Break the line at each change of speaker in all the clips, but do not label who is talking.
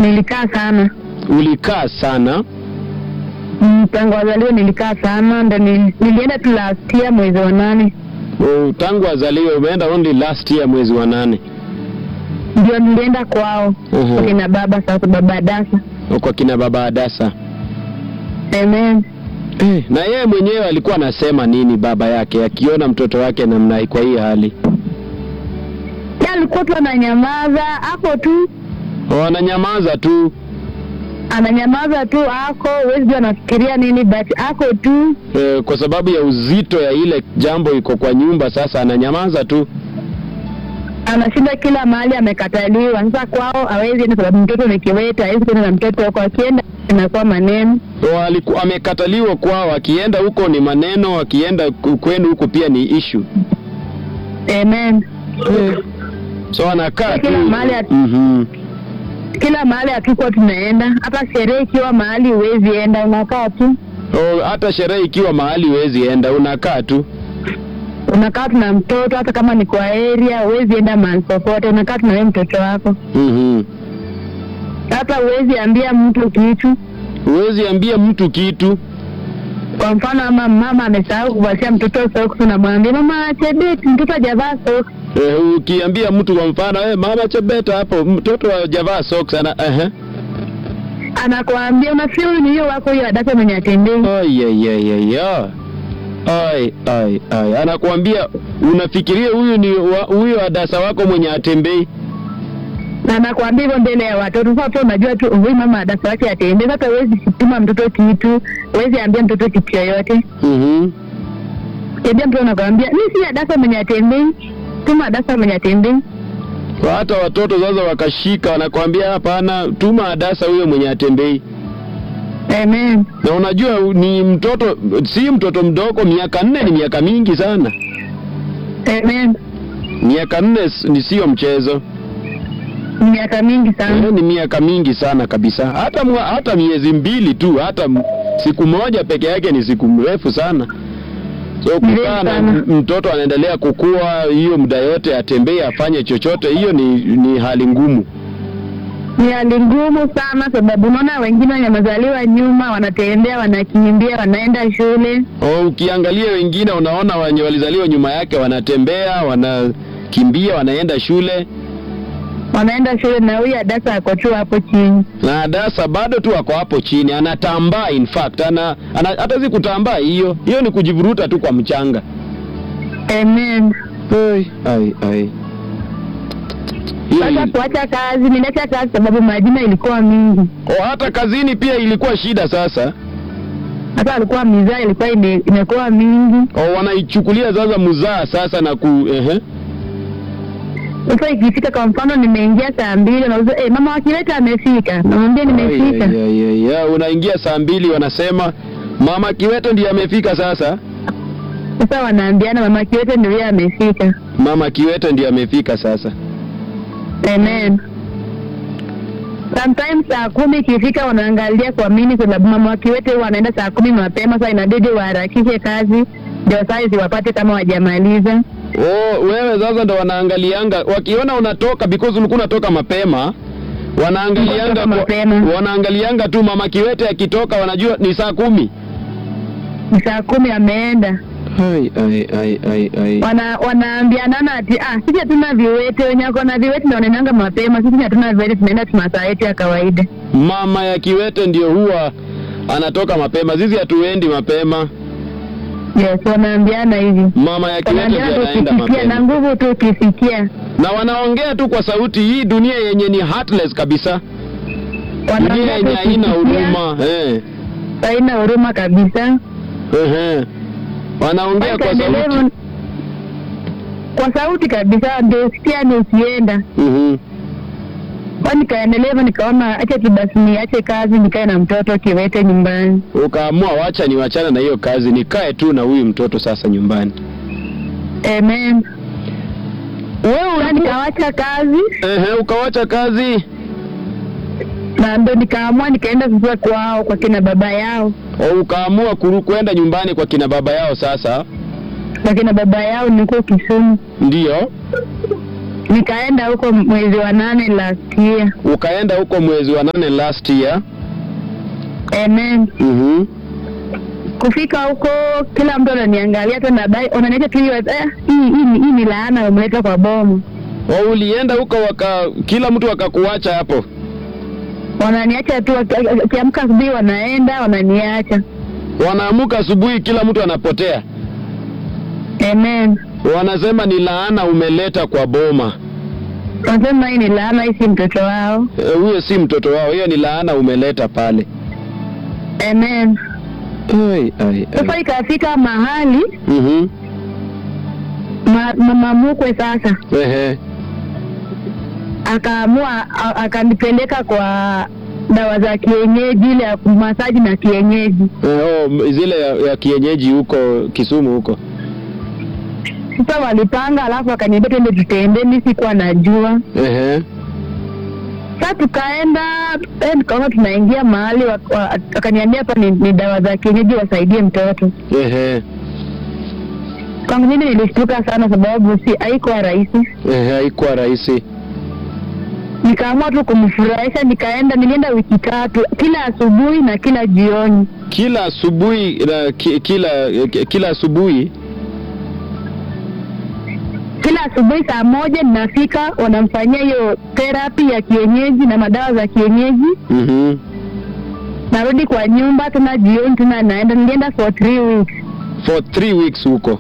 nilikaa sana
Ulikaa sana?
Mm, tangu wazaliwe nilikaa sana, ndo nil- nilienda tu last year mwezi wa nane
Oh, tangu azaliwe umeenda only last year mwezi wa nane.
ndio nilienda kwao
Mhm.
kwa kina baba sasa, baba Dasa.
Kwa kina baba Adasa.
Amen.
Eh, na yeye mwenyewe alikuwa anasema nini baba yake akiona mtoto wake namna hii kwa hii hali?
Ya alikuwa tu ananyamaza hapo tu,
Wananyamaza tu.
ananyamaza tu ako, huwezi jua anafikiria nini, but ako tu.
Eh, kwa sababu ya uzito ya ile jambo iko kwa nyumba sasa ananyamaza tu.
Anashinda kila mahali, amekataliwa. Sasa kwao hawezi enda sababu mtoto ni kiwete, hawezi kwenda na mtoto huko, akienda inakuwa maneno.
So, aliku, amekataliwa kwao, akienda huko ni maneno, akienda ku- kwenu huko pia ni issue.
Amen.
So anakaa tu.
Kila mahali at-
Mhm.
Kila mahali hatukuwa tunaenda, hata sherehe ikiwa mahali huwezi enda, unakaa tu,
Oh, hata sherehe ikiwa mahali huwezi enda, unakaa tu.
unakaa tu na mtoto, hata kama ni kwa area, huwezi enda mahali popote, unakaa tu na wewe mtoto wako,
Mhm.
hata huwezi ambia mtu kitu.
Huwezi ambia mtu kitu.
Kwa mfano, ama mama amesahau kuvalia mtoto socks, unamwambia mama Chebet, mtoto hajavaa socks.
Eh, ukiambia mtu kwa mfano, eh, mama Chebeta hapo mtoto hajavaa socks ana eh.
Anakuambia unafikiri huyu ni hiyo wako hiyo adasa mwenye atembei.
Ai ai ai ai. ai. Ai ai ai. Anakuambia unafikiria huyu ni wa- huyo adasa wako mwenye atembei.
na anakuambia hivyo mbele ya watoto. Sasa tu unajua tu huyu mama adasa wake atembei. Sasa huwezi kutuma mtoto kitu, huwezi ambia mtoto kitu yoyote.
Mhm.
Kiambia mtoto anakuambia mimi si adasa mwenye atembei, tuma adasa mwenye atembei.
Kwa hata watoto sasa wakashika wanakwambia hapana, tuma adasa huyo mwenye atembei.
Amen.
Na unajua ni mtoto, si mtoto mdogo, miaka nne ni miaka mingi sana.
Amen.
Miaka nne s- ni sio mchezo.
Ni miaka mingi sana.
Eh, ni miaka mingi sana kabisa. Hata mwa, hata miezi mbili tu, hata m- siku moja peke yake ni siku mrefu sana. So
Mrefu
kukaa na
sana.
m- mtoto anaendelea kukua hiyo muda yote, atembee afanye chochote, hiyo ni, ni hali ngumu.
Ni hali ngumu sana, sababu unaona wengine wenye wamezaliwa nyuma wanatembea, wanakimbia, wanaenda shule.
O, ukiangalia wengine unaona wenye walizaliwa nyuma yake wanatembea, wanakimbia, wanaenda shule,
wanaenda shule na huyu adasa ako tu hapo chini.
na Adasa bado tu ako hapo chini, anatambaa. In fact ana, ana hata si kutambaa, hiyo hiyo ni kujivuruta tu kwa mchanga.
Amen.
Ai, ai, ai. Hiyo
Sasa
ili-
kuacha kazi, niliacha kazi sababu majina ilikuwa mingi.
o, hata kazini pia ilikuwa shida sasa.
Hata alikuwa mizaa ilikuwa ime, imekuwa mingi.
O, wanaichukulia sasa muzaa sasa na ku ehe.
Sasa ikifika kwa mfano, nimeingia saa mbili, nauza eh, mama wakileta amefika, namwambia nimefika.
Ai, ai, ai, ai. Ya, unaingia saa mbili wanasema mama Kiwete ndiye amefika sasa.
Sasa wanaambiana mama kiwete ndio yeye amefika.
Mama Kiwete ndiye amefika sasa.
Amen. Sometimes saa kumi ikifika wanaangalia kwa mini, sababu mama wa kiwete huwa anaenda saa kumi mapema. Sasa inabidi waharakishe kazi ndio saa ziwapate kama wajamaliza.
Oh, wewe sasa ndo wanaangalianga wakiona unatoka because ulikuwa unatoka mapema wanaangalianga
Unatoka
kwa-
mapema.
wanaangalianga tu mama Kiwete akitoka wanajua ni saa kumi.
Ni saa kumi ameenda.
Ai, ai, ai, ai, ai.
wana wanaambianana ati ah, sisi hatuna viwete, wenye wako na viwete ndio wanaendanga mapema, sisi hatuna viwete, tunaenda tuna saa yetu ya kawaida.
Mama ya Kiwete ndio huwa anatoka mapema, sisi hatuendi mapema.
Yes, wanaambiana hivi,
Mama ya Kiwete ndio
wanaambiana
anaenda
tukisikia na
mapema,
nguvu tu ukisikia,
na wanaongea tu kwa sauti. Hii dunia yenye ni heartless kabisa, dunia
wanaongea
yenye
tu
haina
ukisikia,
huruma eh,
haina huruma kabisa.
ehe. Wanaongea kwa
Wakaendelea
sauti.
hivyo- kwa sauti kabisa, ndio sikia ni ukienda
Mhm.
kwa nikaendelea hivyo, nikaona acha tu basi niache kazi nikae na mtoto kiwete nyumbani.
Ukaamua wacha niwachana na hiyo kazi, nikae tu na huyu mtoto sasa nyumbani.
Amen.
Wewe
Sasa
ulikuwa
nikawacha kazi
ehe, ukawacha kazi
na ndo nikaamua nikaenda sasa kwao kwa kina baba yao
au ukaamua kuru kwenda nyumbani kwa kina baba yao sasa?
kwa kina baba yao niko Kisumu.
Ndiyo.
nikaenda huko mwezi wa nane last year.
Ukaenda huko mwezi wa nane last year.
Amen.
Mhm.
Kufika huko kila mtu ananiangalia tu na bai unaniacha tu hiyo eh, hii hii ni- hii ni laana umeleta kwa bomu.
O, ulienda huko waka kila mtu akakuacha hapo.
Wananiacha tu waki- akiamka asubuhi wanaenda wananiacha.
Wanaamuka asubuhi, kila mtu anapotea.
Amen.
Wanasema ni laana umeleta kwa boma.
Wanasema hii ni laana, hii si mtoto wao.
Eh, Huyo si mtoto wao, hiyo ni laana umeleta pale.
Amen.
Ai, ai,
Sasa
ai.
ikafika mahali
Mhm.
ma, mama mkwe sasa
Ehe.
akaamua a- akanipeleka kwa dawa za kienyeji ile ya masaji na kienyeji.
Eh, oh, m- zile ya, ya kienyeji huko Kisumu huko.
Sasa walipanga, alafu akaniambia twende tutende, mimi sikuwa najua.
Ehe.
Sasa tukaenda eh, tukaona tunaingia mahali wa- wa- akaniambia hapa ni, ni dawa za kienyeji wasaidie mtoto.
Ehe.
Kwangu mimi nilishtuka sana, sababu si haikuwa rahisi.
Ehe, haikuwa rahisi.
Nikaamua tu kumfurahisha, nikaenda, nilienda wiki tatu, kila asubuhi na kila jioni.
Kila asubuhi na ki, kila ki- kila asubuhi
Kila asubuhi saa moja ninafika, wanamfanyia hiyo therapy ya kienyeji na madawa za kienyeji.
mhm.
Narudi kwa nyumba tena jioni tena naenda, nilienda for three weeks.
For three weeks huko,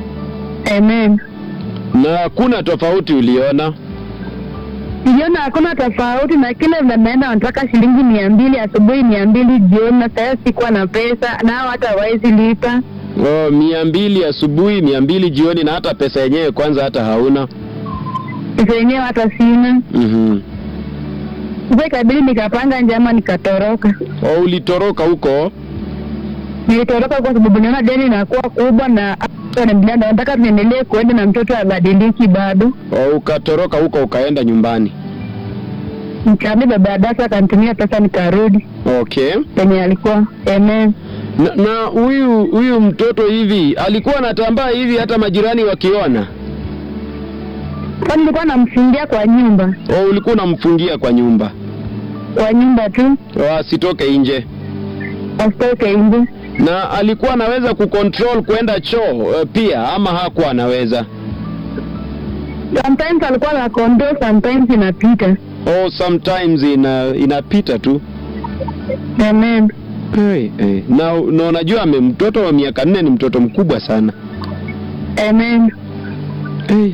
Amen.
na hakuna tofauti uliona?
Niliona hakuna tofauti, na kile vile naenda wanataka shilingi mia mbili asubuhi, mia mbili jioni, na sasa sikuwa na pesa, nao hata hawawezi lipa.
Oh, mia mbili asubuhi, mia mbili jioni, na hata pesa yenyewe kwanza hata hauna.
Pesa yenyewe hata sina.
Mhm.
Sasa ikabidi nikapanga njama, nikatoroka.
Oh, ulitoroka huko?
Nilitoroka kwa sababu niona deni inakuwa kubwa, na wananiambia nataka tuendelee kuenda na mtoto abadiliki bado.
Oh, ukatoroka huko ukaenda nyumbani.
Nikaambia baba Adasa akanitumia pesa, nikarudi
Okay.
penye alikuwa. Amen.
Na na huyu huyu mtoto hivi alikuwa anatambaa hivi hata majirani wakiona?
Kwa nilikuwa namfungia kwa nyumba,
Oh, ulikuwa unamfungia kwa nyumba
kwa nyumba tu,
oh, asitoke nje,
asitoke nje.
na alikuwa anaweza kucontrol kwenda choo uh, pia ama hakuwa anaweza?
Sometimes alikuwa na kondoo, sometimes inapita.
Oh, sometimes ina inapita tu.
Amen.
Hey, hey. Na, na unajua ame mtoto wa miaka nne ni mtoto mkubwa sana.
Amen.
Hey.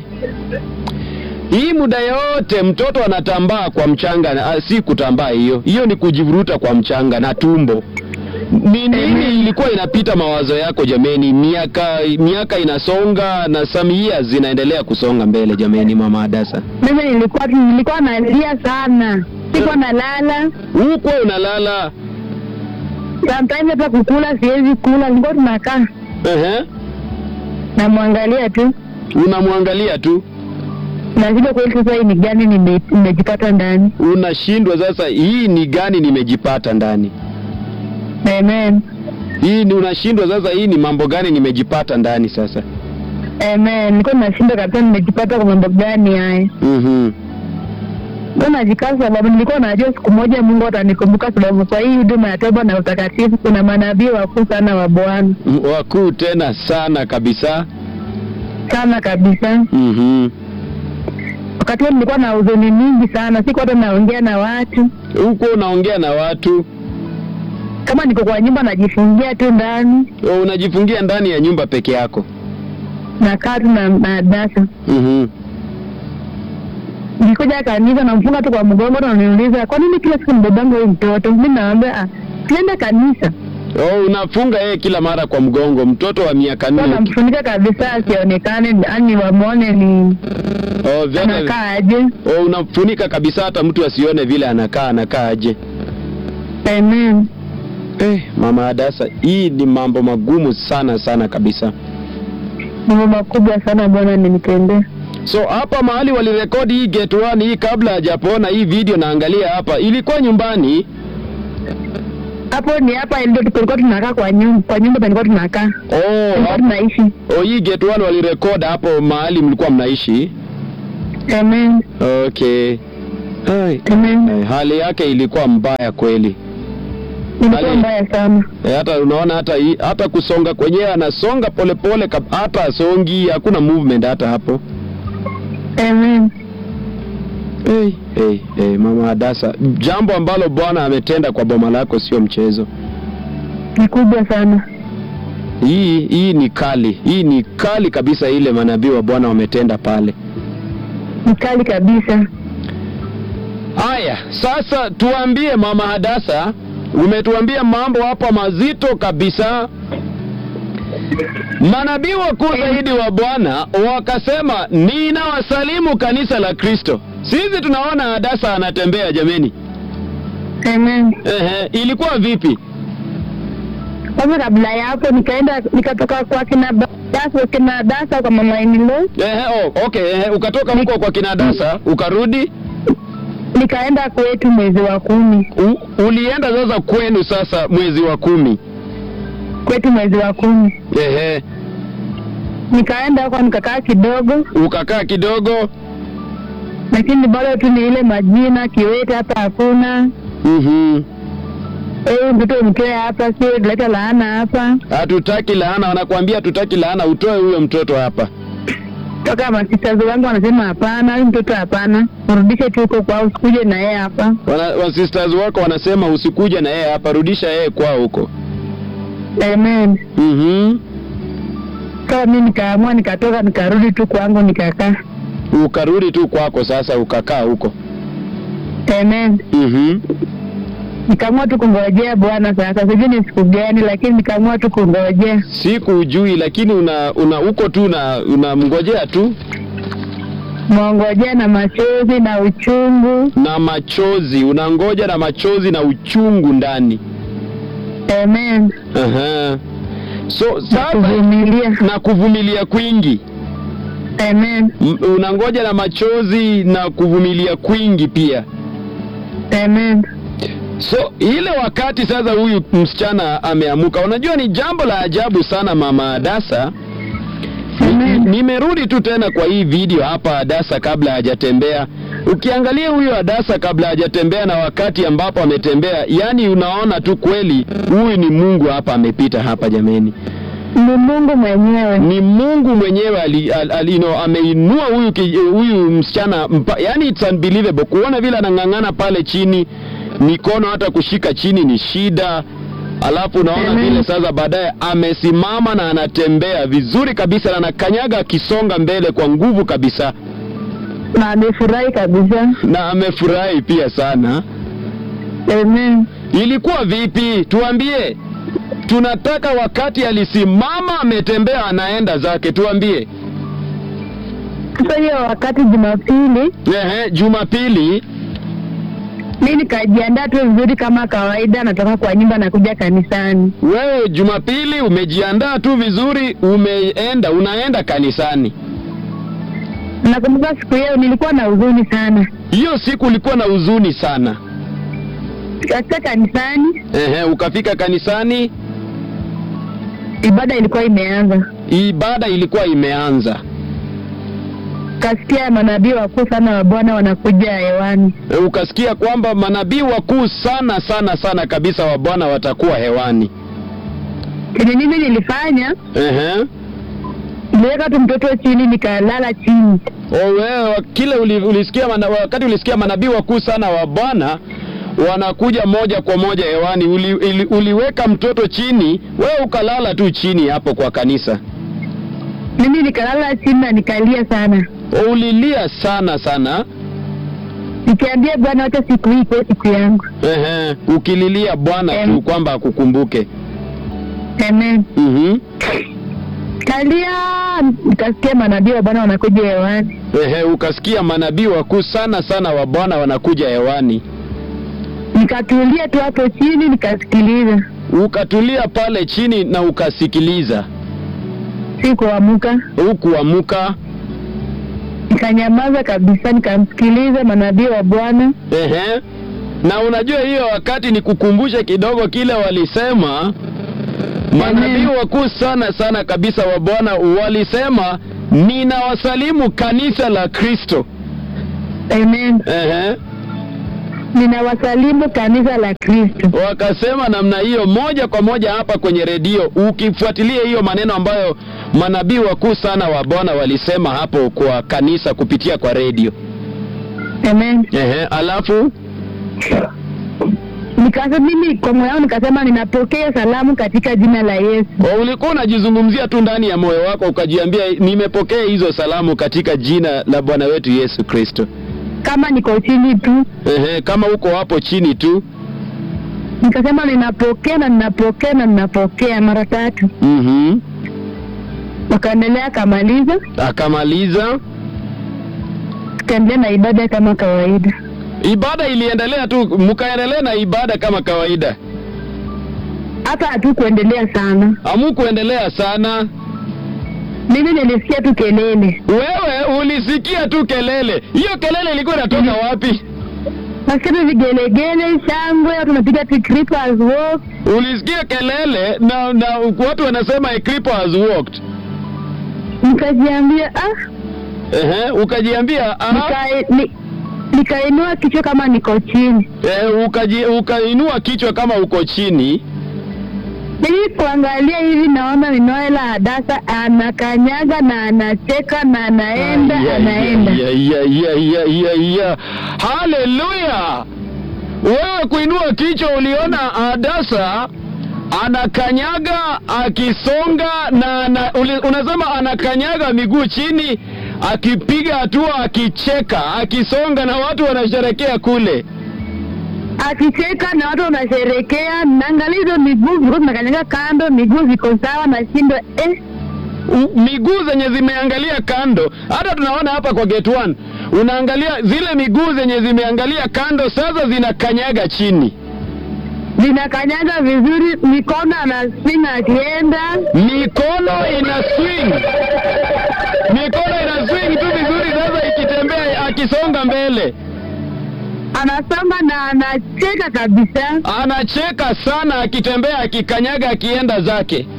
Hii muda yote mtoto anatambaa kwa mchanga, na- ah, si kutambaa hiyo, hiyo ni kujivuruta kwa mchanga na tumbo. Ni nini ilikuwa inapita mawazo yako jameni? Miaka miaka inasonga na some years zinaendelea kusonga mbele jameni, mama Adasa.
Mimi nilikuwa nilikuwa nalia sana, sikuwa nalala.
Huko unalala.
Sometimes hata kukula siwezi kula, nilikuwa tunakaa
Ehe.
namwangalia tu,
Unamwangalia tu.
nazidi kweli, sasa hii ni gani nime- nimejipata ndani.
Unashindwa sasa, hii ni gani nimejipata ndani?
Amen.
Hii ni unashindwa sasa, hii ni mambo gani nimejipata ndani sasa?
Amen. Nilikuwa nashinda kabisa, nimejipata kwa mambo gani haya?
Mhm.
Nilikuwa najikaza sababu nilikuwa najua siku moja Mungu atanikumbuka, sababu kwa hii huduma ya toba na utakatifu kuna manabii wakuu sana wa Bwana
M- Wakuu tena sana kabisa.
sana kabisa.
Mhm.
Wakati huo nilikuwa na huzuni mingi sana, siku hata naongea na watu.
Huko unaongea na watu,
Kama niko kwa nyumba najifungia tu ndani,
o, unajifungia ndani ya nyumba peke yako.
nakaa tu na na dasa.
Mhm.
Nilikuja kanisa namfunga tu kwa mgongo, na niuliza kwa nini kila siku mbebanga huyu mtoto? Mimi naambia ah, tuenda kanisa.
Oh, unafunga yeye kila mara kwa mgongo, mtoto wa miaka
Kwa
nne.
namfunika kabisa asionekane, yani wamwone ni
Oh, vile,
anakaa aje.
oh, unafunika kabisa hata mtu asione vile anakaa anakaa aje.
Amen.
Eh, mama Adasa, hii ni mambo magumu sana sana kabisa.
Mambo makubwa sana Bwana amenitendea.
So hapa mahali walirekodi hii get one hii kabla hajapona hii video naangalia hapa ilikuwa nyumbani.
Hapo ni hapa ndio tulikuwa tunakaa kwa nyumba, kwa nyumba tulikuwa tunakaa.
Oh,
Tulikuwa
hap-
tunaishi.
oh hii get one walirekod hapo mahali mlikuwa mnaishi.
Amen.
Okay. Ai.
Amen.
Eh, hali yake ilikuwa mbaya kweli.
Ilikuwa
Hali-
mbaya sana.
E, hata unaona hata hii- hata kusonga kwenyewe anasonga polepole kab- hata asongi, hakuna movement hata hapo.
Amen.
Hey, hey, hey, mama Hadasa, jambo ambalo Bwana ametenda kwa boma lako sio mchezo.
Ni kubwa sana.
Hii hii ni kali, hii ni kali kabisa, ile manabii wa Bwana wametenda pale.
Ni kali kabisa.
Haya, sasa tuambie mama Hadasa, umetuambia mambo hapa mazito kabisa. Manabii wakuu zaidi wa Bwana wakasema, ninawasalimu kanisa la Kristo. Sisi tunaona Hadasa anatembea jameni.
Amen.
Ehe, ilikuwa vipi?
Kwanza kabla ya hapo nikaenda nikatoka kwa kina dasa kina dasa kwa mama Inilo,
Ehe, oh, okay, ehe, ukatoka huko kwa kina Hadasa ukarudi
nikaenda kwetu mwezi wa kumi.
u, ulienda sasa kwenu sasa mwezi wa kumi.
Kwetu mwezi wa kumi
Ehe,
nikaenda huko nikakaa kidogo,
ukakaa kidogo.
lakini bado tu ni ile majina kiwete hapa hakuna.
Mhm.
Eh, mtoto mtoe hapa, sio leta laana hapa.
Hatutaki laana, wanakuambia hatutaki laana, utoe huyo mtoto hapa.
Toka masisters wangu wanasema hapana, huyu mtoto hapana, mrudishe tu huko kwao, usikuje na yeye hapa.
Wana, wa sisters wako wanasema usikuja na yeye hapa, rudisha yeye kwao huko.
Amen.
Mhm.
Sasa mimi nikaamua, nikatoka, nikarudi tu kwangu, nikakaa.
Ukarudi tu kwako sasa, ukakaa huko.
Amen.
Mhm.
Nikaamua tu kungojea Bwana. Sasa sijui ni siku gani, lakini nikaamua tu kungojea.
Siku ujui, lakini una una uko tu na unamngojea tu
Mwongojea na machozi na uchungu.
na machozi, unangoja na machozi na uchungu ndani.
Amen.
Aha. So
Na
sasa
kuvumilia.
na kuvumilia kwingi,
Amen.
M- unangoja na machozi na kuvumilia kwingi pia.
Amen.
So ile wakati sasa huyu msichana ameamuka, unajua ni jambo la ajabu sana, mama Adasa. Ni-
Amen.
Nimerudi tu tena kwa hii video hapa Adasa kabla hajatembea. Ukiangalia huyo Adasa kabla hajatembea na wakati ambapo ametembea, yani unaona tu kweli huyu ni Mungu hapa amepita hapa jameni.
Ni Mungu mwenyewe.
Ni Mungu mwenyewe ali, ali, ali, you know, ameinua huyu ki- huyu msichana mpa, yani it's unbelievable kuona vile anang'ang'ana pale chini, mikono hata kushika chini ni shida. Alafu unaona
Amen.
vile sasa baadaye amesimama na anatembea vizuri kabisa na anakanyaga akisonga mbele kwa nguvu kabisa,
Na amefurahi kabisa.
na amefurahi pia sana.
Amen.
Ilikuwa vipi? Tuambie. Tunataka wakati alisimama ametembea anaenda zake, tuambie.
Sasa hiyo wakati Jumapili
Ehe, Jumapili
mi nikajiandaa tu vizuri kama kawaida, natoka kwa nyumba nakuja kanisani.
wewe Jumapili umejiandaa tu vizuri, umeenda unaenda kanisani.
Nakumbuka siku hiyo nilikuwa na huzuni sana.
Hiyo siku ulikuwa na huzuni sana.
Nikafika kanisani,
Ehe, ukafika kanisani,
ibada ilikuwa imeanza,
ibada ilikuwa imeanza.
kasikia manabii wakuu sana wa Bwana wanakuja hewani.
E, ukasikia kwamba manabii wakuu sana sana sana kabisa wa Bwana watakuwa hewani.
Kenye mimi nilifanya,
Ehe.
niliweka tu mtoto chini, nikalala chini.
O wewe wa- kile uli, ulisikia mana, wakati ulisikia manabii wakuu sana wa Bwana wanakuja moja kwa moja hewani, uli, uli, uliweka mtoto chini, wewe ukalala tu chini hapo kwa kanisa.
Mimi nikalala chini na nikalia sana,
O, ulilia sana sana.
nikiambia Bwana, wacha siku hii ikuwe siku yangu.
Ehe, ukililia Bwana tu
Em.
kwamba akukumbuke.
Amen.
Mhm.
Kalia, nikasikia manabii wa Bwana wanakuja hewani.
Ehe, ukasikia manabii wakuu sana sana wa Bwana wanakuja hewani.
Nikatulia tu hapo chini, nikasikiliza,
Ukatulia pale chini na ukasikiliza.
sikuamuka.
Hukuamuka.
nikanyamaza kabisa, nikamsikiliza manabii wa Bwana.
Ehe. Na unajua hiyo wakati ni kukumbushe kidogo kile walisema manabii wakuu sana sana kabisa wa Bwana walisema, ninawasalimu kanisa la Kristo.
Amen.
Ehe.
Ninawasalimu kanisa la Kristo.
wakasema namna hiyo moja kwa moja hapa kwenye redio, ukifuatilia hiyo maneno ambayo manabii wakuu sana wa Bwana walisema hapo kwa kanisa kupitia kwa redio.
Amen.
Ehe, alafu
Nikasema mimi kwa moyo wangu nikasema ninapokea salamu katika jina la Yesu.
o, ulikuwa unajizungumzia tu ndani ya moyo wako ukajiambia, nimepokea hizo salamu katika jina la Bwana wetu Yesu Kristo.
Kama niko chini tu,
Ehe, kama uko hapo chini tu.
nikasema ninapokea na ninapokea na ninapokea mara tatu.
Mhm.
Wakaendelea akamaliza,
Akamaliza
tukaendelea na ibada kama kawaida.
ibada, iliendelea tu, mkaendelea na ibada kama kawaida,
Hata hatukuendelea sana,
hamukuendelea sana.
mimi nilisikia tu kelele,
Wewe ulisikia tu kelele. Hiyo kelele ilikuwa inatoka wapi?
nasikia tu vigelegele, shangwe, watu wanapiga tu creepers walk.
Ulisikia kelele na, na watu wanasema a creeper has walked.
Nikajiambia ah,
Ehe, ukajiambia ah,
nika, ni, nikainua kichwa kama niko chini.
eh, ukaji, ukainua kichwa kama uko chini.
Nilipoangalia hivi naona ni Noela Hadasa anakanyaga na anacheka na anaenda
Ay, ay,
anaenda.
ay, ay, ay, ay, ay, ay. Haleluya! Wewe kuinua kichwa uliona Hadasa anakanyaga akisonga na ana, uli, unasema anakanyaga miguu chini akipiga hatua akicheka akisonga na watu wanasherekea kule.
Akicheka na watu wanasherekea, naangalia hizo miguu zilikuwa zinakanyaga kando, miguu ziko sawa, nashindwa eh,
U- miguu zenye zimeangalia kando. Hata tunaona hapa kwa gate one, unaangalia zile miguu zenye zimeangalia kando, sasa zinakanyaga chini.
zinakanyaga vizuri, mikono anaswing akienda,
mikono ina swing, mikono ina swing tu vizuri, sasa ikitembea akisonga mbele,
anasonga na anacheka kabisa.
anacheka sana akitembea, akikanyaga, akienda zake.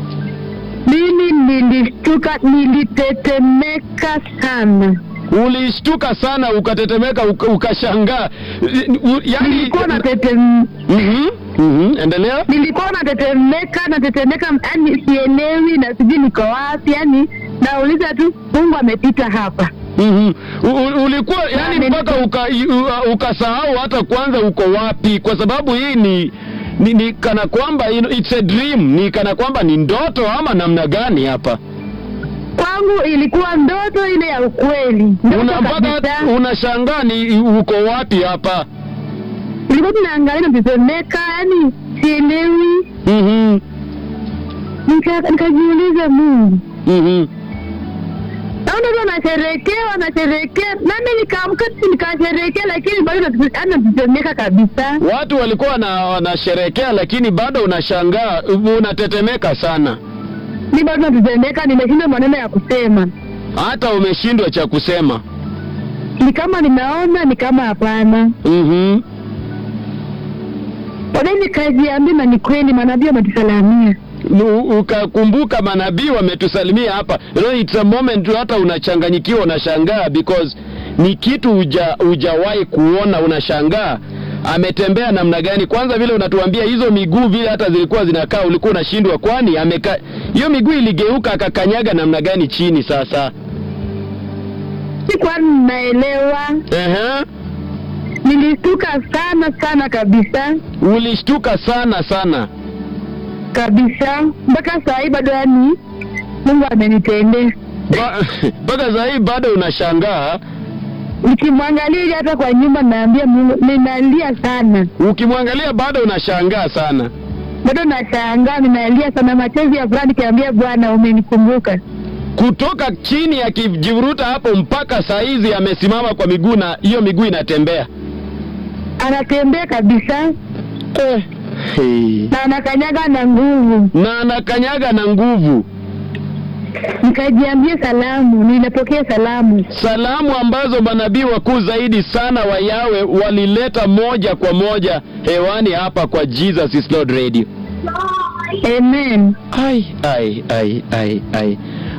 Mimi nilishtuka, nilitetemeka sana.
Ulishtuka sana, ukatetemeka, uka- ukashangaa. U- Yaani,
Nilikuwa natetem
Mhm, mhm, endelea.
nilikuwa natetemeka natetemeka, yani sielewi na sijui niko wapi, yani nauliza tu Mungu amepita hapa.
Mhm. U- u- ulikuwa yani
Nani-
mpaka uka- u- ukasahau hata kwanza uko wapi, kwa sababu hii ni ni, ni kana kwamba you know, it's a dream, ni kana kwamba ni ndoto ama namna gani hapa
Kwangu ilikuwa ndoto ile ya ukweli, ndoto
una mpaka
kabisa.
unashangaa ni uko wapi hapa.
Nilikuwa tunaangalia natetemeka, yani sielewi.
Mhm.
Nika- Nikajiuliza, Mungu
Mhm.
naona tu wanasherekea wanasherekea, nami nikaamka tu nikasherekea, lakini bado nate- yani natetemeka kabisa.
Watu walikuwa na wanasherekea, lakini bado unashangaa, unatetemeka sana,
Mi bado natetemeka, nimeshindwa maneno ya kusema.
hata umeshindwa cha kusema.
Ni kama ninaona, ni kama hapana.
Mhm.
Baadaye nikajiambia, na ni kweli manabii wametusalamia.
U- ukakumbuka manabii wametusalimia hapa you know, it's a moment tu hata unachanganyikiwa unashangaa because ni kitu uja, ujawahi kuona unashangaa ametembea namna gani kwanza vile unatuambia hizo miguu vile hata zilikuwa zinakaa ulikuwa unashindwa kwani ameka hiyo miguu iligeuka akakanyaga namna gani chini sasa
Sikuwa ninaelewa,
Ehe.
nilishtuka sana sana kabisa
ulishtuka sana sana
kabisa, mpaka saa hii bado, yani Mungu amenitendea.
Ba- mpaka saa hii bado unashangaa
Nikimwangalia hivi hata kwa nyumba, naambia Mungu, ninalia sana,
ukimwangalia bado unashangaa sana
bado nashangaa, ninalia sana, machozi ya furaha, nikiambia Bwana umenikumbuka.
kutoka chini akijivuruta hapo mpaka saa hizi amesimama kwa miguu na hiyo miguu inatembea
Anatembea kabisa
eh. hey.
na anakanyaga na nguvu.
na anakanyaga na nguvu
Nikajiambia salamu, ninapokea salamu.
salamu ambazo manabii wakuu zaidi sana wa yawe walileta moja kwa moja hewani hapa kwa jesus is lord radio
Amen.
ai ai ai ai ai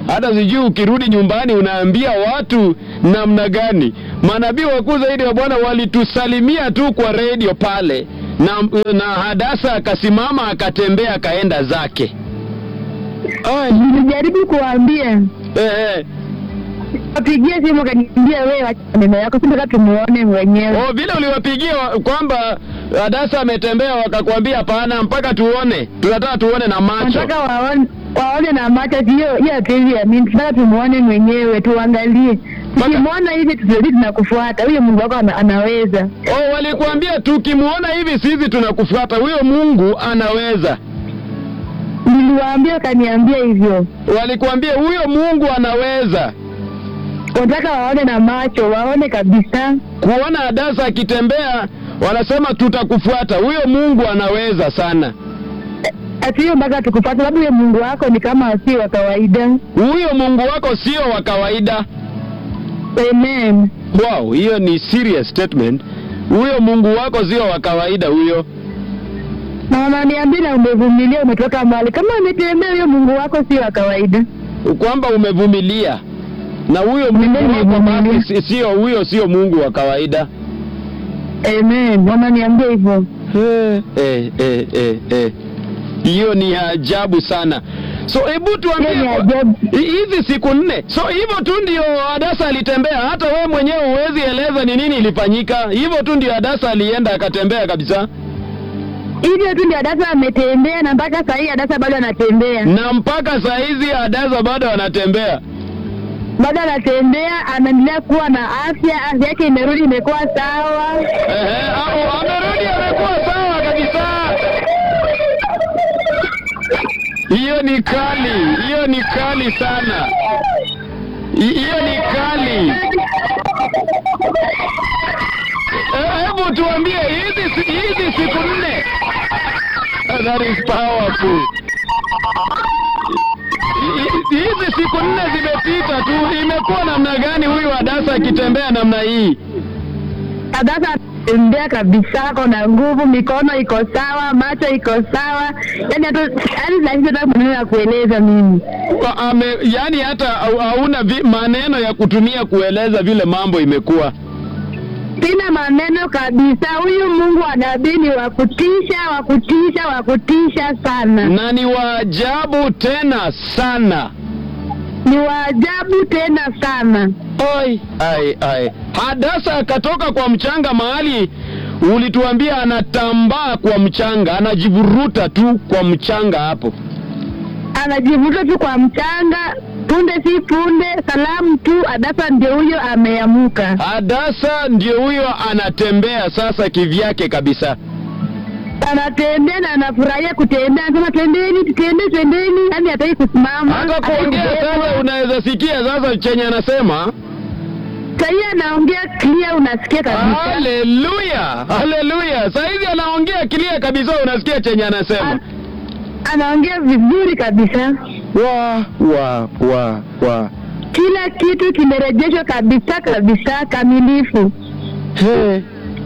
hata sijui ukirudi nyumbani unaambia watu namna gani. Manabii wakuu zaidi wa Bwana walitusalimia tu kwa redio pale, na, na Hadasa akasimama akatembea akaenda zake. Ai,
Nilijaribu kuwaambia
eh, eh.
wapigie simu, akaniambia wewe acha maneno yako, si nataka tumuone mwenyewe.
Oh, vile uliwapigia wa- kwamba Hadasa ametembea wakakwambia hapana, mpaka tuone, tunataka tuone na macho.
Nataka waone waone na macho, hiyo hiyo hatuwezi amini, tunataka tumuone mwenyewe, tuangalie. Tukimwona hivi tutazidi tunakufuata, huyo Mungu wako ana, anaweza.
Oh, walikuambia tukimwona hivi sisi tunakufuata, huyo Mungu anaweza.
Niliwaambia, wakaniambia hivyo.
Walikuambia huyo Mungu anaweza.
Wanataka waone na macho, waone kabisa.
Kuona Hadasa akitembea, wanasema tutakufuata, huyo Mungu anaweza sana.
Ati hiyo mpaka tukufuata, sababu huyo Mungu wako ni kama si wa kawaida.
Huyo Mungu wako sio wa kawaida.
Amen.
Wow, hiyo ni serious statement. Huyo Mungu wako sio wa kawaida huyo.
Na wananiambia na umevumilia, umetoka mbali. Kama umetembea, huyo Mungu wako si wa kawaida.
kwamba umevumilia na huyo Mungu wako
Nimevumilia.
basi si- sio huyo, sio Mungu wa kawaida.
Amen. Wananiambia hivyo.
Eh, eh, eh, eh, eh. Hiyo ni ajabu sana. So hebu tuambie
Hiyo ni
kwa-
ajabu.
hi- hizi siku nne, so hivyo tu ndio Hadasa alitembea, hata wewe mwenyewe huwezi eleza ni nini ilifanyika. Hivyo tu ndio Hadasa alienda akatembea kabisa,
Hivyo tu ndio Hadasa ametembea, na mpaka saa hii Hadasa bado anatembea,
na mpaka saa hizi Hadasa bado anatembea.
bado anatembea, anaendelea kuwa na afya, afya yake imerudi, imekuwa sawa.
Ehe, au amerudi amekuwa sawa kabisa. Hiyo ni kali, hiyo ni kali sana, Hi- hiyo ni kali. Eh, Hebu tuambie hizi si- hizi siku nne, Ah, that is powerful. Hi- Hizi siku nne zimepita tu, imekuwa namna gani huyu Hadasa akitembea namna hii?
Hadasa anatembea kabisa, ako na nguvu, mikono iko sawa, macho iko sawa, yani hata yani nahisi hata maneno ya kueleza mimi.
Kwa- ame, yani hata hau- hauna vi- maneno ya kutumia kueleza vile mambo imekuwa.
Sina maneno kabisa. Huyu Mungu wa nabii ni wa kutisha, wa kutisha, wa kutisha sana,
na ni waajabu tena sana.
ni wa ajabu tena sana.
Oi, ai, ai. Hadasa akatoka kwa mchanga mahali ulituambia anatambaa kwa mchanga, anajivuruta tu kwa mchanga hapo.
Anajivuta tu kwa mchanga, punde si punde, salamu tu. Hadasa ndio huyo ameamuka,
Hadasa ndio huyo anatembea sasa kivyake kabisa.
anatembea na anafurahia kutembea, anasema twendeni, tutembee, twendeni, yani hataki kusimama,
Hata
hataki
kuongea
kubebwa.
sasa, unaweza sikia sasa chenye anasema.
Sahii anaongea clear, unasikia kabisa.
Haleluya, haleluya! Saizi anaongea kilia kabisa, unasikia chenye anasema.
An- anaongea vizuri kabisa,
wa wa wa wa
kila kitu kimerejeshwa kabisa kabisa, kamilifu.
He.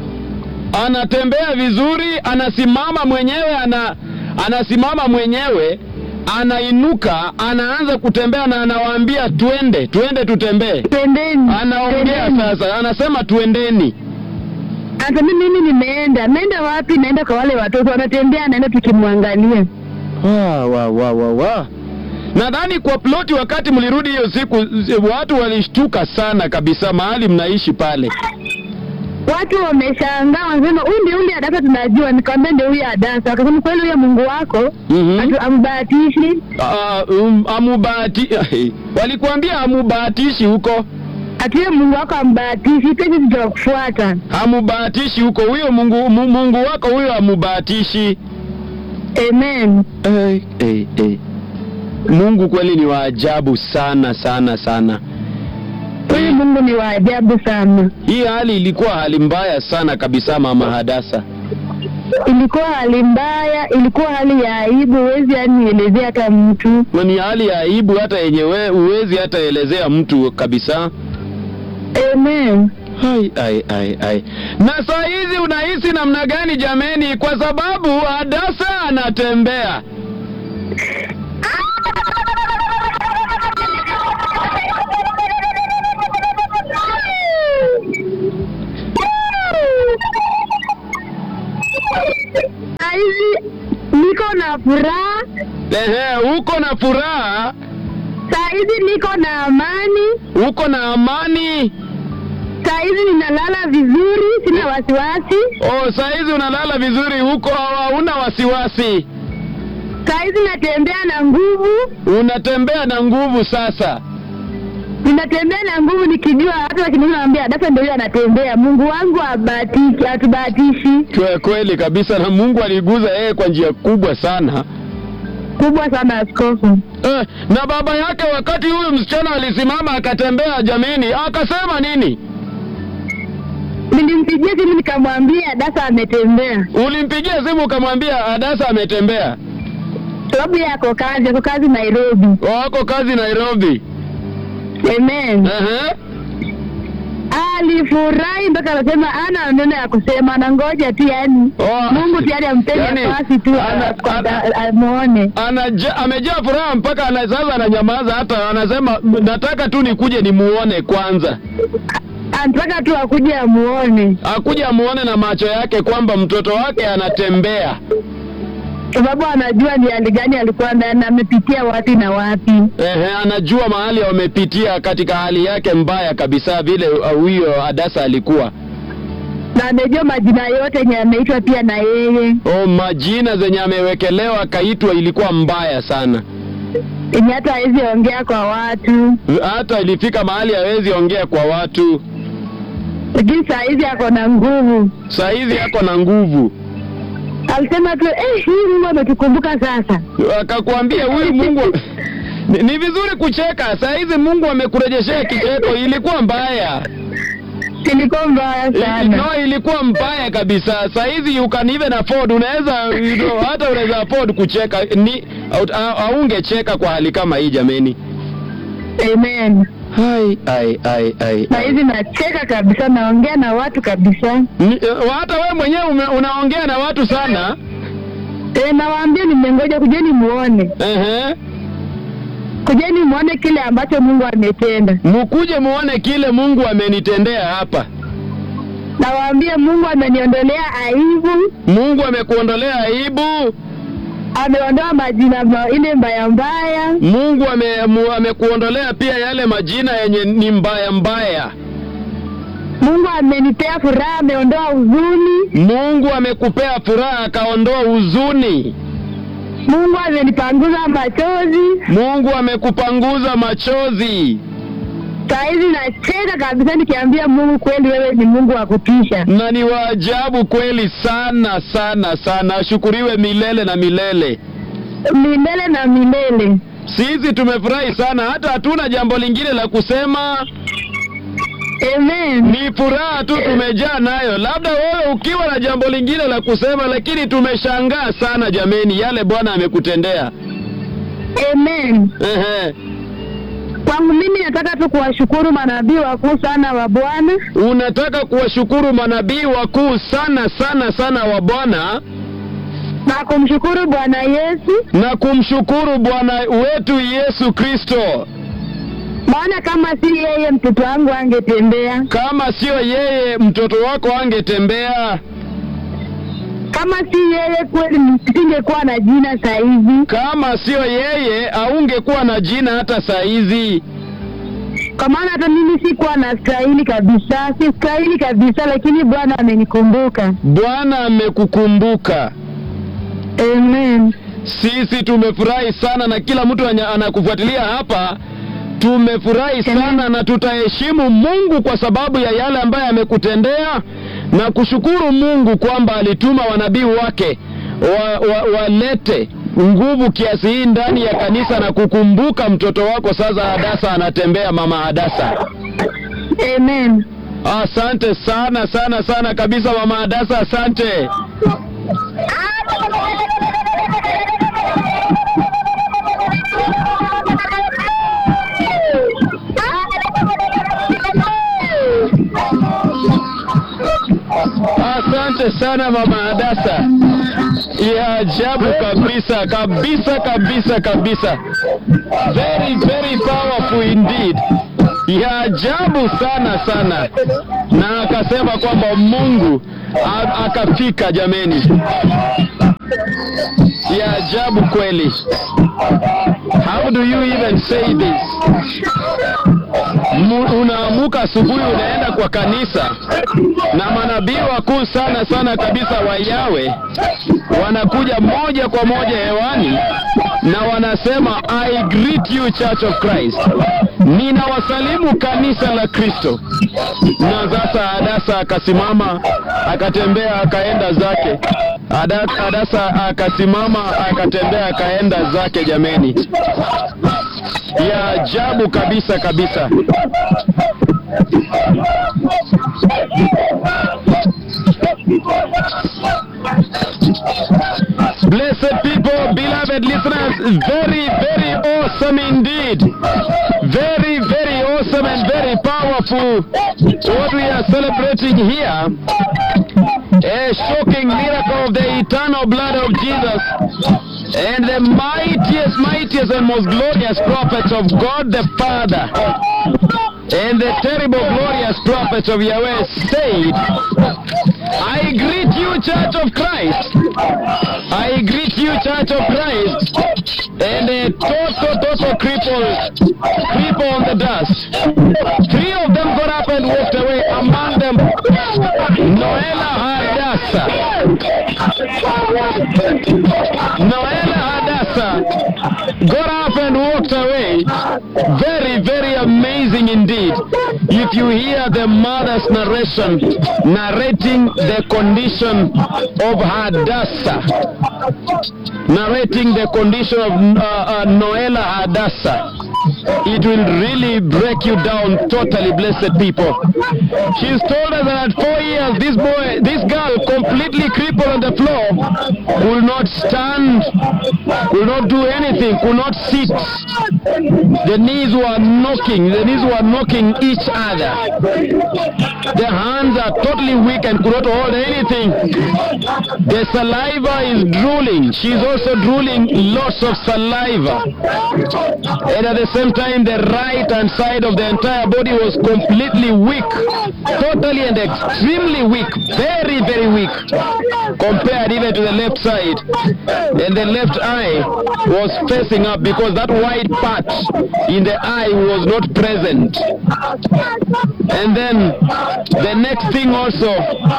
Anatembea vizuri, anasimama mwenyewe, ana anasimama mwenyewe, anainuka, anaanza kutembea na anawaambia twende, twende tutembee.
Twendeni,
Anaongea
twendeni.
sasa, anasema twendeni.
Hata mimi mimi nimeenda, naenda wapi? Naenda kwa wale watoto wanatembea, naenda tukimwangalia.
Wa wa wa wa wa. Nadhani kwa ploti, wakati mlirudi hiyo siku, zi- watu walishtuka sana kabisa mahali mnaishi pale.
Watu wameshangaa, wanasema huyu ndio yule Hadasa tunajua. Nikamwambia ndio huyu Hadasa. Akasema kweli, huyo Mungu wako
Mhm.
atu ambahatishi,
Ah, um, amubahati walikuambia amubahatishi huko,
ati huyo Mungu wako ambahatishi, pesi tutakufuata.
amubahatishi huko. Huyo Mungu mu- Mungu wako huyo amubahatishi.
Amen.
Hey, hey, hey. Mungu kweli ni wa ajabu sana sana sana.
Huyu Mungu ni wa ajabu sana.
Hii hali ilikuwa hali mbaya sana kabisa, mama Hadasa.
Ilikuwa hali mbaya, ilikuwa hali ya aibu, huwezi yani elezea hata mtu.
Na ni hali ya aibu hata yenye we- huwezi hata elezea mtu kabisa.
Amen.
Ai, ai, ai, ai. Na saa hizi unahisi namna gani jameni? Kwa sababu Hadasa anatembea.
hizi niko na furaha,
Ehe, uko na furaha,
saa hizi niko na amani,
uko na amani.
saa hizi ninalala vizuri, sina wasiwasi.
Oh, saa hizi unalala vizuri, huko hauna wasiwasi,
Saa hizi natembea na nguvu,
unatembea na nguvu sasa.
ninatembea na nguvu nikijua watu wakiniona naambia Dasa ndio yule anatembea. Mungu wangu abatiki, hatubahatishi
Kwe- Kweli kabisa, na Mungu aliguza yeye kwa njia kubwa sana.
kubwa sana, askofu.
Eh, na baba yake wakati huyu msichana alisimama akatembea, jameni, akasema nini?
Nilimpigia simu nikamwambia Dasa ametembea,
Ulimpigia simu ukamwambia Adasa ametembea,
sababu yeye ako kazi, ako kazi Nairobi.
wako kazi Nairobi.
Amen.
Ehe.
Alifurahi mpaka anasema ana neno ya kusema, anangoja tu yani
Oh,
Mungu tayari ampe
yani,
nafasi tu
ana-
kwa-
ana-
amuone.
anaja, amejaa furaha mpaka ana, sasa ananyamaza, hata anasema nataka tu nikuje nimuone kwanza,
Anataka tu akuje amuone,
akuje amuone na macho yake kwamba mtoto wake anatembea.
sababu anajua ni hali gani alikuwa ndani, amepitia wapi na wapi.
Ehe, anajua mahali wamepitia katika hali yake mbaya kabisa, vile uh, huyo Adasa alikuwa
na amejua majina yote yenye ameitwa pia na yeye,
oh, majina zenye amewekelewa akaitwa ilikuwa mbaya sana,
yenye hata hawezi ongea kwa watu,
hata ilifika mahali hawezi ongea kwa watu.
lakini saa hizi ako na nguvu.
Saa hizi yako na nguvu,
Alisema tu eh, hii Mungu ametukumbuka sasa.
akakwambia huyu Mungu ni, ni vizuri kucheka. Saa hizi Mungu amekurejeshea kicheko. Ilikuwa mbaya
Ilikuwa mbaya
I-
sana.
no, ilikuwa mbaya kabisa. Saa hizi you can even afford, unaweza you know, hata unaweza afford kucheka ni au- au- haungecheka kwa hali kama hii jameni.
Amen.
Hai, ai, ai, ai,
Saa
ai.
hizi nacheka kabisa, naongea na watu kabisa.
Ni- eh, hata wewe mwenyewe ume- unaongea na watu sana.
E, nawaambia nimengoja, kujeni muone,
Ehe.
kujeni muone kile ambacho Mungu ametenda.
Mukuje muone kile Mungu amenitendea hapa.
Nawaambia Mungu ameniondolea aibu,
Mungu amekuondolea aibu.
ameondoa majina ma, ile mbaya mbaya.
Mungu ame, mu- amekuondolea pia yale majina yenye ni mbaya mbaya.
Mungu amenipea furaha, ameondoa huzuni.
Mungu amekupea furaha akaondoa huzuni.
Mungu amenipanguza machozi.
Mungu amekupanguza machozi,
Saa hizi nacheka kabisa nikiambia Mungu, kweli wewe ni Mungu wa kutisha.
na ni waajabu kweli sana sana sana. Ashukuriwe milele na milele.
milele na milele.
Sisi tumefurahi sana, hata hatuna jambo lingine la kusema,
Amen.
ni furaha tu tumejaa nayo. Labda wewe ukiwa na jambo lingine la kusema, lakini tumeshangaa sana jameni, yale Bwana amekutendea.
Amen.
Ehe.
Kwangu mimi nataka tu kuwashukuru manabii wakuu sana wa Bwana
Unataka kuwashukuru manabii wakuu sana sana sana wa Bwana
na kumshukuru Bwana Yesu,
na kumshukuru Bwana wetu Yesu Kristo.
maana kama si yeye mtoto wangu angetembea,
Kama sio yeye, mtoto wako angetembea.
kama si yeye kweli nisingekuwa na jina saa hizi,
Kama sio yeye, aungekuwa na jina hata saa hizi.
kwa maana hata mimi sikuwa na stahili kabisa, si stahili kabisa, lakini Bwana amenikumbuka.
Bwana amekukumbuka.
Amen.
Sisi tumefurahi sana, na kila mtu anya- anakufuatilia hapa tumefurahi sana, na tutaheshimu Mungu kwa sababu ya yale ambayo amekutendea na kushukuru Mungu kwamba alituma wanabii wake wa, wa, walete nguvu kiasi hii ndani ya kanisa na kukumbuka mtoto wako sasa. Hadasa anatembea, mama Hadasa.
Amen.
Asante sana sana sana kabisa, mama Hadasa, asante. Asante sana mama Hadasa, ya ajabu kabisa kabisa kabisa kabisa, very very powerful indeed, ya ajabu sana sana, na akasema kwamba Mungu a- akafika jameni. ya ajabu kweli. How do you even say this? Mu- Unaamuka asubuhi unaenda kwa kanisa na manabii wakuu sana sana kabisa wa Yawe wanakuja moja kwa moja hewani na wanasema I greet you Church of Christ, ninawasalimu kanisa la Kristo. Na sasa Hadasa akasimama akatembea akaenda zake. Ada- Hadasa akasimama akatembea akaenda zake. Jameni, ya ajabu kabisa kabisa. Blessed people, beloved listeners, very, very awesome indeed. Very, very awesome and very powerful. What we are celebrating here, a shocking miracle of the eternal blood of Jesus and the mightiest, mightiest and most glorious prophets of God the Father and the terrible, glorious prophets of Yahweh said, I greet you, Church of Christ. I greet you, Church of Christ. And a total, total cripple, cripple on the dust. Three of them got up and walked away. Among them, Noela Hadassah. Noela Hadassah got up and walked away. Very, very amazing indeed. If you hear the mother's narration, narrating the condition of Hadassah, narrating the condition of uh, uh, Noela Hadassah, it will really break you down totally, blessed people. She's told us that at four years, this boy, this girl, completely crippled on the floor, could not stand, could not do anything, could not sit. The knees were knocking, the knees were knocking each other. The hands are totally weak and could not hold anything. The saliva is drooling. She's also drooling lots of saliva. And at the same time, the right hand side of the entire body was completely weak. Totally and extremely weak. Very, very weak. Compared even to the left side. And the left eye was facing up because that white part in the eye was not present. And then the next thing also,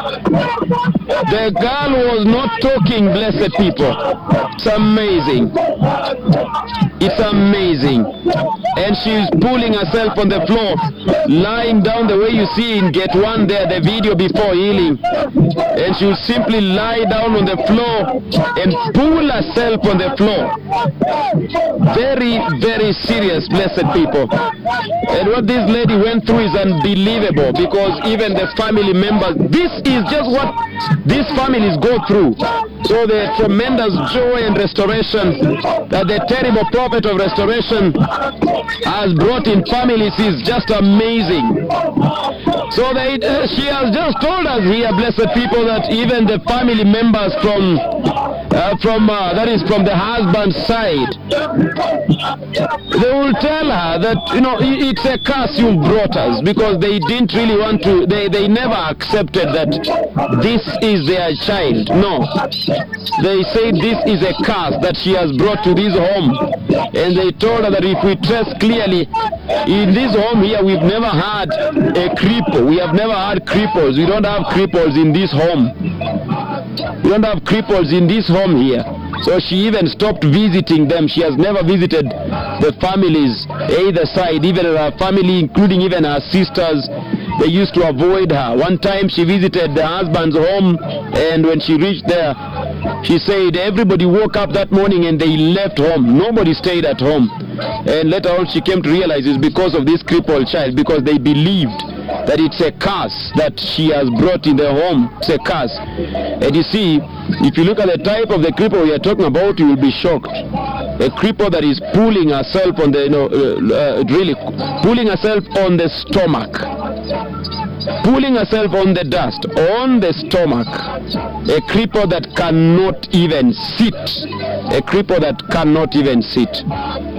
the girl was not talking, blessed people. It's amazing. It's amazing. And she's pulling herself on the floor, lying down the way you see in Gate 1 there, the video before healing. And she'll simply lie down on the floor and pull herself on the floor. Very, very serious, blessed people. And what this lady went through is unbelievable because even the family members, this is just what these families go through. So the tremendous joy and restoration that the terrible prophet of restoration has brought in families is just amazing. So they, uh, she has just told us here, blessed people, that even the family members from uh, from uh, that is from the husband's side, they will tell her that you know i- it's a curse you brought us because they didn't really want to. They they never accepted that this is their child. No, they say this is a curse that she has brought to this home, and they told her that if we trace clearly in this home here, we've never had a cripple. We have never had cripples. We don't have cripples in this home. We don't have cripples in this home here. So she even stopped visiting them. She has never visited the families either side, even her family, including even her sisters. They used to avoid her. One time she visited the husband's home, and when she reached there, she said everybody woke up that morning and they left home. Nobody stayed at home. And later on, she came to realize it's because of this crippled child, because they believed that it's a curse that she has brought in the home. It's a curse. And you see, if you look at the type of the cripple we are talking about, you will be shocked. A cripple that is pulling herself on the, you know, uh, uh, really pulling herself on the stomach. Pulling herself on the dust, on the stomach. A cripple that cannot even sit. A cripple that cannot even sit.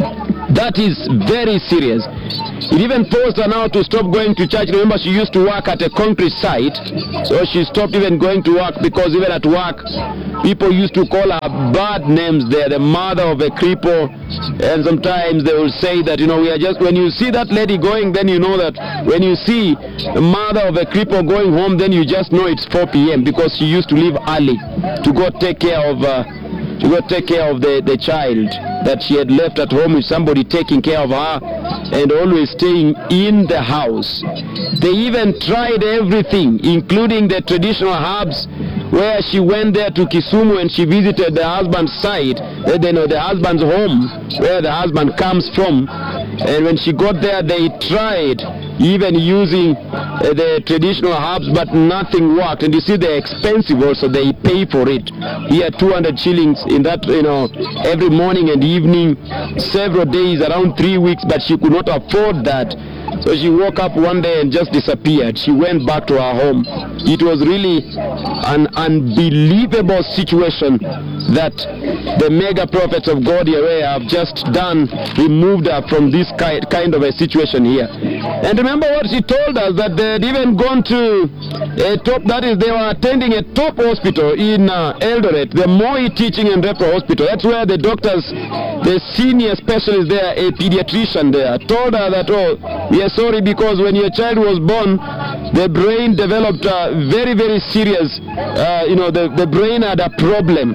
That is very serious. It even forced her now to stop going to church. Remember, she used to work at a concrete site, so she stopped even going to work because even at work, people used to call her bad names there, the mother of a cripple. And sometimes they will say that, you know, we are just, when you see that lady going, then you know that when you see the mother of a cripple going home, then you just know it's 4 p.m. because she used to leave early to go take care of. Uh, to go take care of the, the child that she had left at home with somebody taking care of her and always staying in the house. They even tried everything, including the traditional herbs, where she went there to Kisumu and she visited the husband's side, uh, you know, the husband's home, where the husband comes from. And when she got there, they tried even using uh, the traditional herbs, but nothing worked. And you see, they're expensive also. They pay for it. Here, 200 shillings in that, you know, every morning and evening, several days, around three weeks, but she could not afford that. So she woke up one day and just disappeared. She went back to her home. It was really an unbelievable situation that the mega prophets of God Yahweh have just done, removed her from this ki- kind of a situation here. And remember what she told us that they had even gone to a top, that is, they were attending a top hospital in uh, Eldoret, the Moi Teaching and Referral Hospital. That's where the doctors, the senior specialist there, a pediatrician there, told her that, oh, we are sorry because when your child was born, the brain developed a very, very serious, uh, you know, the, the brain had a problem.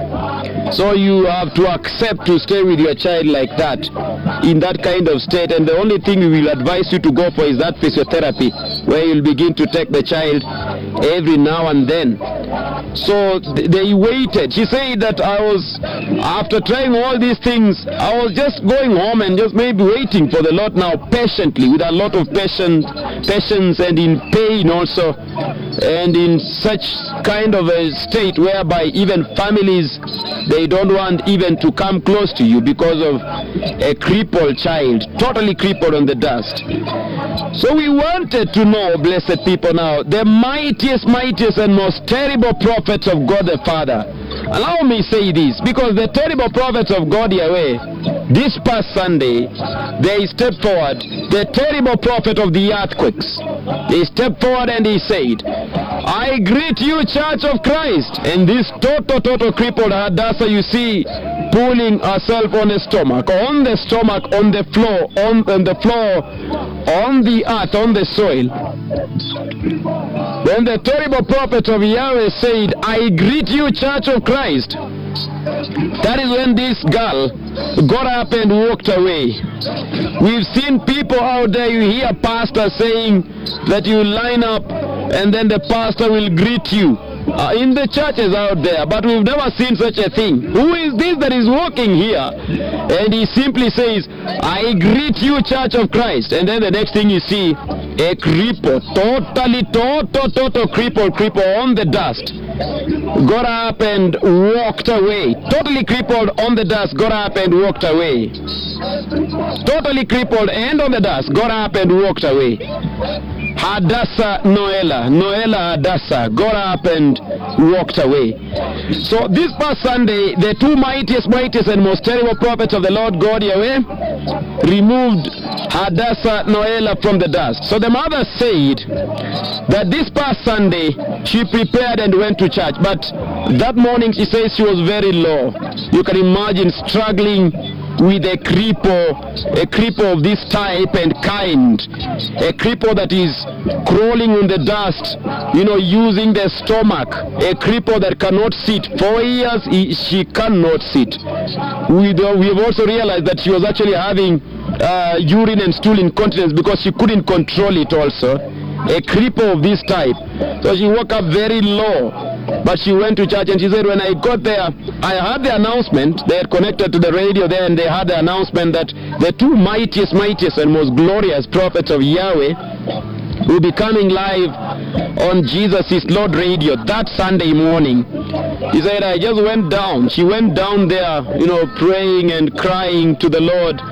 So you have to accept to stay with your child like that, in that kind of state. And the only thing we will advise you to go for is that physiotherapy, where you'll begin to take the child every now and then. So th- they waited. She said that I was, after trying all these things, I was just going home and just maybe waiting for the Lord now patiently, with a lot of patience, patience and in pain also, and in such kind of a state whereby even families they don't want even to come close to you because of a crippled child, totally crippled on the dust. So we wanted to know, blessed people now, the mightiest, mightiest, and most terrible prophets of God the Father. Allow me say this, because the terrible prophets of God Yahweh, this past Sunday, they stepped forward, the terrible prophet of the earthquakes, he stepped forward and he said, I greet you, Church of Christ. And this total, total crippled Hadassah, you see, pulling herself on the stomach, on the stomach, on the floor, on, on the floor, on the earth, on the soil. Then the terrible prophet of Yahweh said, I greet you, Church of Christ. That is when this girl got up and walked away. We've seen people out there, you hear pastor saying that you line up and then the pastor will greet you. Uh, in the churches out there, but we've never seen such a thing. Who is this that is walking here? And he simply says, I greet you, Church of Christ. And then the next thing you see, a cripple, totally, total, total cripple, cripple on the dust. Got up and walked away. Totally crippled on the dust, got up and walked away. Totally crippled and on the dust, got up and walked away. Hadassah Noela, Noela Hadassah, got up and walked away. So this past Sunday, the two mightiest, mightiest, and most terrible prophets of the Lord God Yahweh removed Hadassah Noela from the dust. So the mother said that this past Sunday she prepared and went to church, but that morning she says she was very low. You can imagine struggling with a cripple, a cripple of this type and kind, a cripple that is crawling in the dust, you know, using the stomach, a cripple that cannot sit. For years, he, she cannot sit. We, do- we have also realized that she was actually having uh, urine and stool incontinence because she couldn't control it also. A cripple of this type. So she woke up very low. But she went to church and she said, when I got there, I heard the announcement. They had connected to the radio there and they had the announcement that the two mightiest, mightiest, and most glorious prophets of Yahweh will be coming live on Jesus is Lord radio that Sunday morning. He said, I just went down. She went down there, you know, praying and crying to the Lord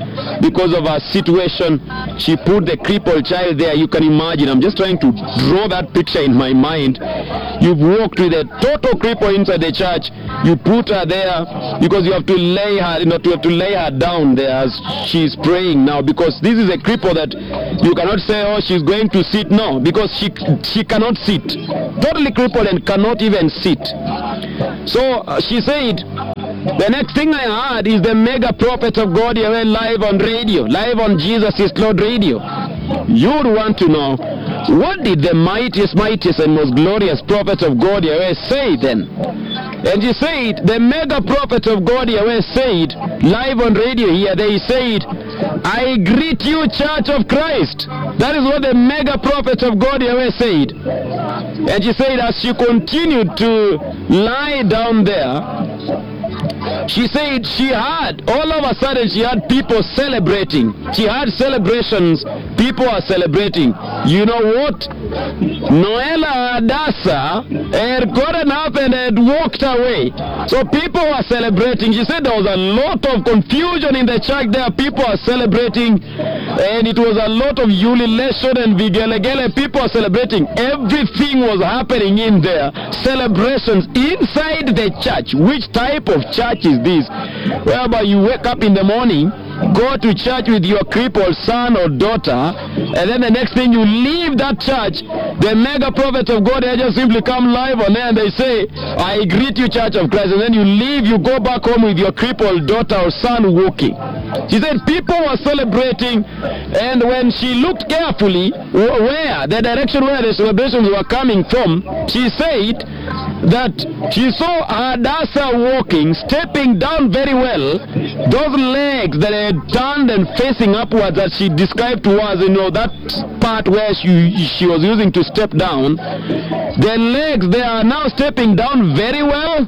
because of her situation, she put the crippled child there. You can imagine. I'm just trying to draw that picture in my mind. You've walked with a total cripple inside the church. You put her there because you have to lay her, you know, to have to lay her down there as she's praying now because this is a cripple that you cannot say, oh, she's going to sit. No, because she she cannot sit. Totally crippled and cannot even sit. So uh, she said, the next thing I heard is the mega prophet of God Yahweh live on radio, live on Jesus is Lord radio. You'd want to know what did the mightiest, mightiest, and most glorious prophet of God Yahweh say then? And he said, the mega prophet of God Yahweh said, live on radio here, they said, I greet you, Church of Christ. That is what the mega prophet of God Yahweh said. And she said, as she continued to lie down there, she said she had, all of a sudden, she had people celebrating. She had celebrations. People are celebrating. You know what? Noela Adasa had gotten up and had walked away. So people were celebrating. She said there was a lot of confusion in the church there. People are celebrating. And it was a lot of ululation and vigelegele. People are celebrating. Everything was happening in there. Celebrations inside the church. Which type of church is this? Whereby you wake up in the morning, go to church with your crippled son or daughter, and then the next thing you leave that church, the mega prophets of God they just simply come live on there and they say, I greet you, Church of Christ, and then you leave, you go back home with your crippled daughter or son walking. She said people were celebrating, and when she looked carefully wh- where the direction where the celebrations were coming from, she said that she saw Hadassah walking, stepping down very well, those legs that had turned and facing upwards that she described to us, you know, that part where she, she was using to step down, the legs, they are now stepping down very well,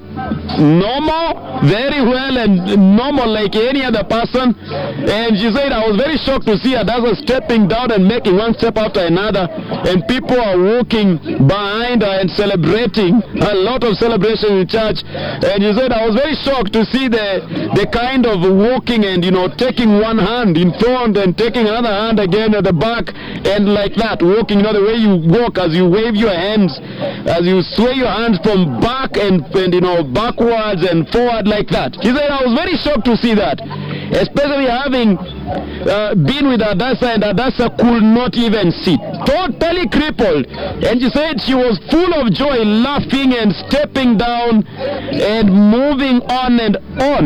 normal, very well and normal like any other person. And she said, I was very shocked to see Hadassah stepping down and making one step after another, and people are walking behind her and celebrating, a lot of celebration in church. And she said, I was very shocked to see the, the kind of walking and, you know, taking one hand in front and taking another hand again at the back and like that, walking, you know, the way you walk as you wave your hands, as you sway your hands from back and, and you know, backwards and forward like that. She said, I was very shocked to see that, especially having uh, been with Adassa and Adassa could not even sit, totally crippled. And she said she was full of joy, laughing and stepping down and moving on and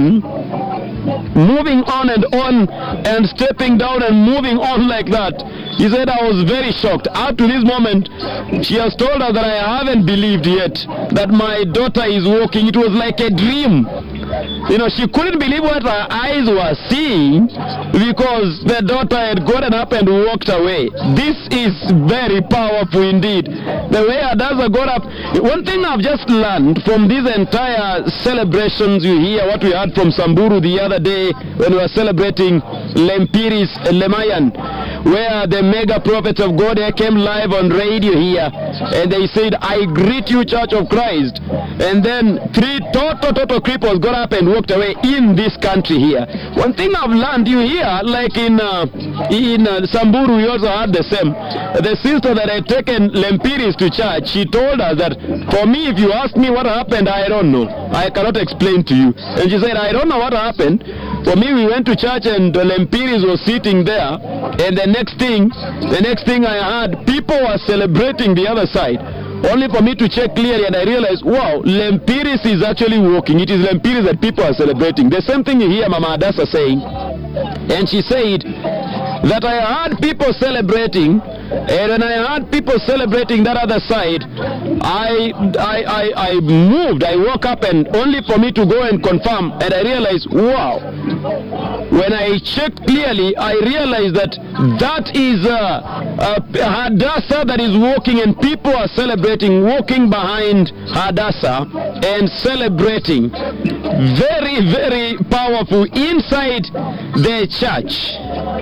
on moving on and on and stepping down and moving on like that. He said, I was very shocked. Up to this moment, she has told us that I haven't believed yet that my daughter is walking. It was like a dream. You know, she couldn't believe what her eyes were seeing because the daughter had gotten up and walked away. This is very powerful indeed. The way Adasa got up. One thing I've just learned from these entire celebrations you hear, what we heard from Samburu the other day when we were celebrating Lempiris Lemayan, where the mega prophet of God came live on radio here and they said, I greet you, Church of Christ. And then three total, total cripples got up and walked away in this country here. One thing I've learned, you hear, like in uh, in uh, Samburu, we also had the same. The sister that had taken Lempiris to church, she told us that for me, if you ask me what happened, I don't know. I cannot explain to you. And she said, I don't know what happened. For me, we went to church and the Lempiris was sitting there. And the next thing, the next thing I heard, people were celebrating the other side. Only for me to check clearly and I realized, wow, Lempiris is actually walking. It is Lempiris that people are celebrating. The same thing you hear Mama Adasa saying. And she said that I heard people celebrating and when I heard people celebrating that other side, I, I, I, I moved. I woke up and only for me to go and confirm. And I realized, wow. When I checked clearly, I realized that that is uh, uh, Hadassah that is walking and people are celebrating, walking behind Hadassah and celebrating. Very, very powerful inside the church.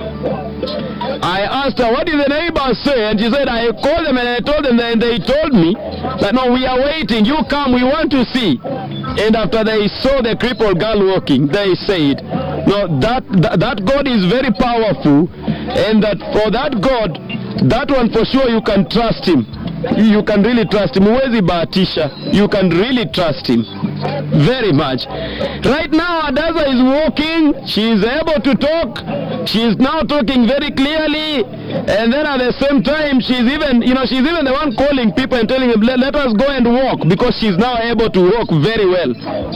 I asked her, what did the neighbors say? And she said, I called them and I told them, and they told me that no, we are waiting. You come, we want to see. And after they saw the crippled girl walking, they said, No, that, that that God is very powerful, and that for that God, that one for sure you can trust him. You can really trust him. Huwezi bahatisha. You can really trust him very much. Right now, Adaza is walking. She is able to talk. She is now talking very clearly, and then at the same time, she's even, you know, she's even the one calling people and telling them, let, let us go and walk because she's now able to walk very well.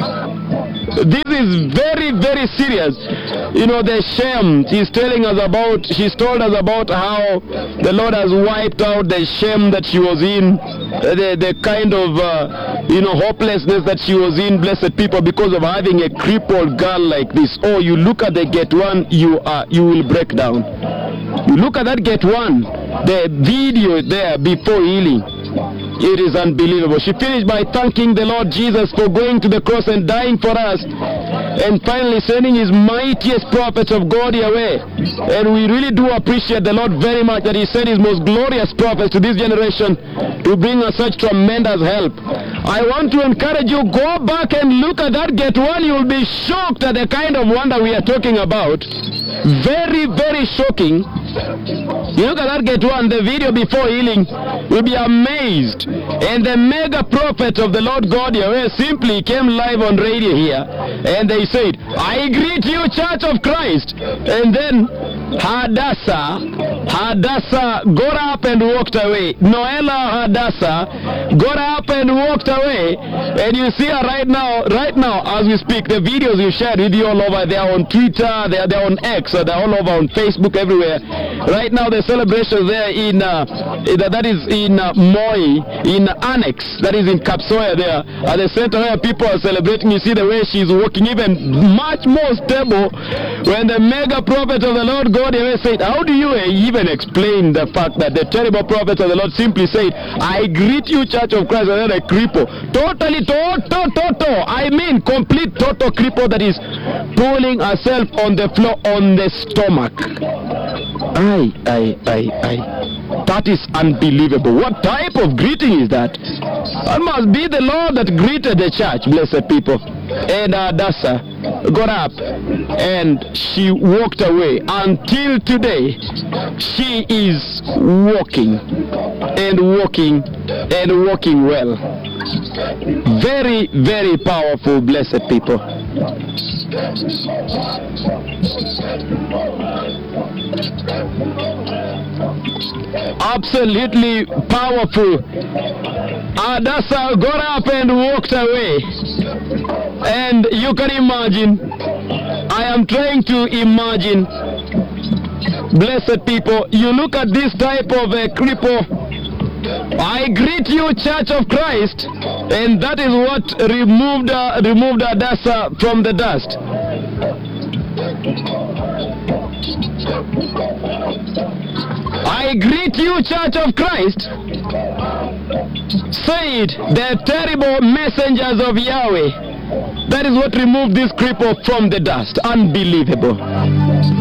This is very, very serious. You know, the shame she's telling us about, she's told us about how the Lord has wiped out the shame that she was in, uh, the, the kind of, uh, you know, hopelessness that she was in, blessed people, because of having a crippled girl like this. Oh, you look at the get one, you are, you will break down. You look at that get one, the video there before healing. It is unbelievable. She finished by thanking the Lord Jesus for going to the cross and dying for us, and finally sending his mightiest prophets of God away. And we really do appreciate the Lord very much that he sent his most glorious prophets to this generation to bring us such tremendous help. I want to encourage you, go back and look at that get one. You'll be shocked at the kind of wonder we are talking about. Very, very shocking. You look at that get one, the video before healing, you'll be amazed. And the mega prophet of the Lord God Yahweh simply came live on radio here and they said, I greet you, Church of Christ. And then Hadassah, Hadassah got up and walked away. Noella Hadassah got up and walked away. And you see her right now, right now as we speak, the videos we shared with you all over, they're on Twitter, they're, they're on X, they're all over on Facebook, everywhere. Right now, the celebration there in, uh, that is in uh, Moi, in Annex, that is in Kapsoya there, at the center where people are celebrating. You see the way she's walking, even much more stable. When the mega prophet of the Lord God Yahweh said, How do you even explain the fact that the terrible prophet of the Lord simply said, I greet you, Church of Christ, and then a cripple? Totally, total, total. I mean, complete total cripple that is pulling herself on the floor on the stomach. Aye, aye, aye, aye. That is unbelievable. What type of greeting is that? That must be the Lord that greeted the church, blessed people. And Adasa got up and she walked away. Until today, she is walking and walking and walking well. Very, very powerful, blessed people. Absolutely powerful. Adasa got up and walked away. And you can imagine, I am trying to imagine, blessed people, you look at this type of a cripple. I greet you, Church of Christ, and that is what removed uh, removed Adasa from the dust. I greet you, Church of Christ, said the terrible messengers of Yahweh. That is what removed this cripple from the dust. Unbelievable.